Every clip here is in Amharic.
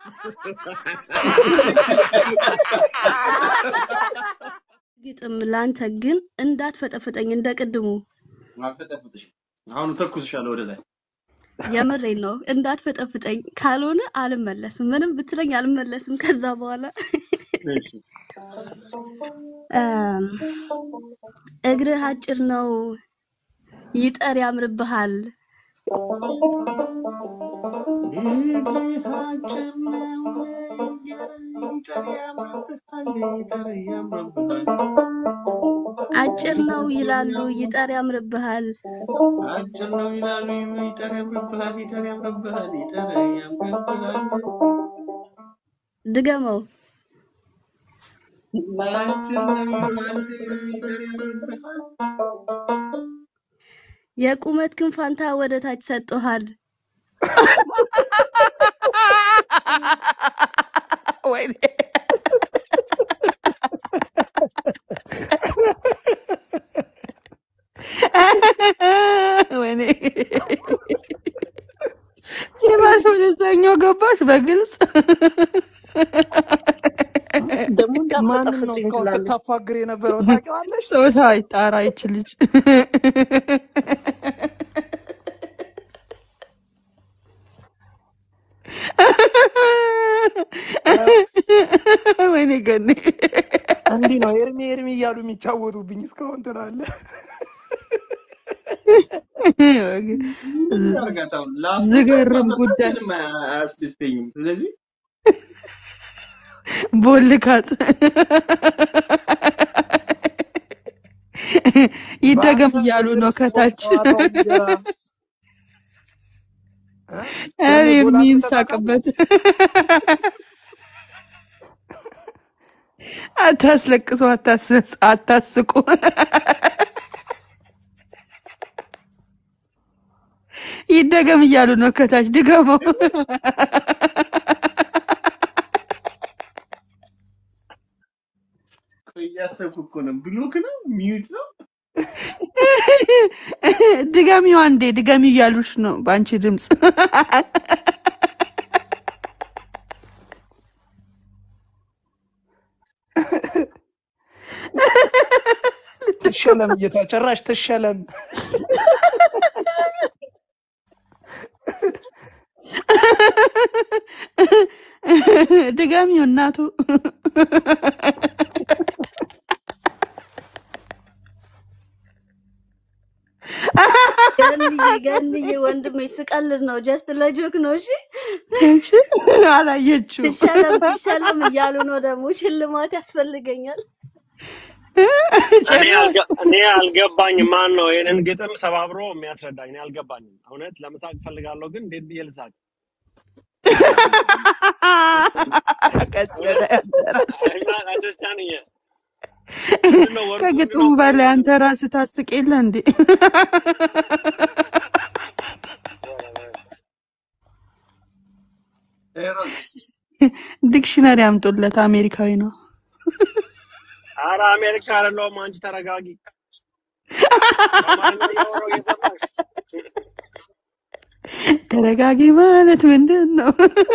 ግጥም ላንተ ግን እንዳትፈጠፍጠኝ እንደ ቅድሙ አልፈጠፍጥሽም። አሁን ተኩስሻለሁ ወደ ላይ። የምሬን ነው። እንዳትፈጠፍጠኝ ካልሆነ አልመለስም። ምንም ብትለኝ አልመለስም። ከዛ በኋላ እሺ። እም፣ እግርህ አጭር ነው ይጠር ያምርብሃል። አጭር ነው ይላሉ ይጠር ያምርብሃል። አጭር ነው ይላሉ ይጠር ያምርብሃል፣ ይጠር ያምርብሃል፣ ይጠር ያምርብሃል። ድገመው። አጭር ነው ይላሉ ይጠር ያምርብሃል። የቁመት ግን ፋንታ ወደ ታች ሰጥቶሃል። ወይኔ ወይኔ ጭራሽ ወደዛኛው ገባሽ በግልጽ ደግሞ ማንን ነው እንዳትፈጠፍጥኝ እስካሁን ትላለህ። ስታፋግር የነበረው ታውቂዋለሽ? ጾታ ይጣራ ይች ልጅ ወይኔ ገኔ እንዲህ ነው ኤርሚ ኤርሚ እያሉ የሚጫወቱብኝ እስካሁን ትላለህ። አርጋታውን ላፍ ዝገርም ጉዳይ ምንም አያስደስተኝም። ስለዚህ ቦልካት ይደገም በአንተ እያሉ ነው ትዕግስት ከታች ጨዋታው እንዲገራ እ? ኧረ ኤርሚ ጎል አግብተህ የሚንሳቅበት አታስለቅሱ፣ አታስ- አታስቁ። ይደገም እያሉ ነው ከታች ድገመው። ቆይ እያሰብኩ እኮ ነው። ብሎክ ነው ሚዩት ነው ድገሚው አንዴ፣ ድገሚው እያሉሽ ነው በአንቺ ድምፅ። ትሸለም እየታ ጭራሽ ትሸለም። ድገሚው እናቱ። ገንዬ ገንዬ ወንድሜ ስቀልድ ነው። ጀስት ለጆክ ነው። እሺ እሺ፣ አላየችው ትሸለም ትሸለም እያሉ ነው። ደግሞ ሽልማት ያስፈልገኛል። እኔ አልገ- እኔ አልገባኝም። ማን ነው ይህንን ግጥም ሰባብሮ የሚያስረዳኝ? እኔ አልገባኝም። እውነት ለመሳቅ ፈልጋለሁ፣ ግን እንዴት ብዬ ልሳቅ? ቀጥለ እውነት አንደርስታንድ ምንድን ነው ወርቁ ከግጥሙ የሚለው በላይ አንተ ራስህ ታስቅ የለ እንዴ? ዲክሽነሪ አምጡለት። አሜሪካዊ ነው። አረ አሜሪካ አይደለሁም። አንቺ ተረጋጊ። በአማርኛ እያወራሁ እየሰማሽ ተረጋጊ ማለት ምንድን ነው?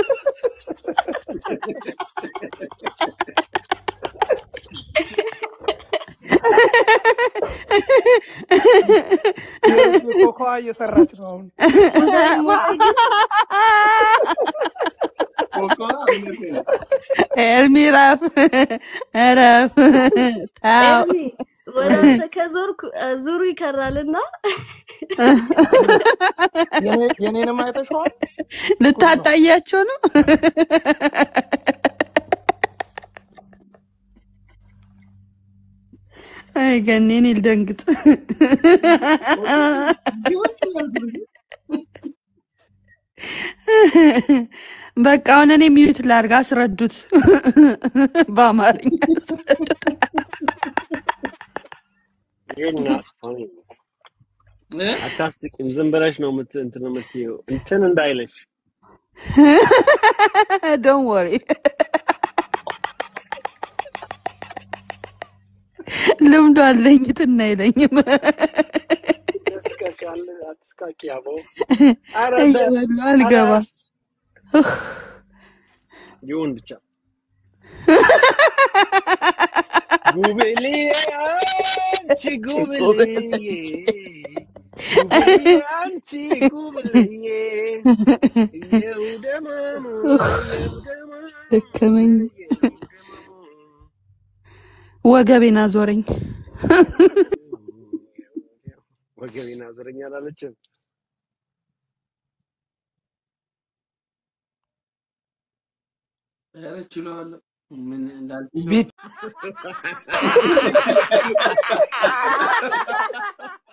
ኤርሚ ኮኮዋ እየሰራች ነው አሁን። ኮኮዋ እውነቴን ነው። ኤርሚ ረፍ ረፍ ታው ኤርሚ ወደ አንተ ከዞርኩ እ፣ ዙሩ ይከራልና የኔ- የኔንም አይተሽዋል? ልታጣያቸው ነው። አይ ገኔ እኔ ልደንግጥ። በቃ አሁን እኔ ሚዩት ላድርግ፣ አስረዱት በአማርኛ አስረዱት። You're not funny. አታስቂም። ዝም ብለሽ ነው ምት እንትን የምትይው እንትን እንዳይለሽ ዶንት ወሪ ልምዱ አለኝ ትና አይለኝም። ያስቃቃል። አትስቃቂ አቦ። ኧረ እንደ እየበላሁ አልገባ ይሁን ብቻ ጉብልዬ አንቺ ጉብልዬ ጉብልዬ አንቺ ጉብልዬ የው ደማሙ የው ደማሙ ደከመኝ፣ የው ደማሙ ወገቤን አዞረኝ። ወገቤን አዞረኝ አላለችም። ኧረ ችለዋለሁ። ምን እንዳልችለው ቤት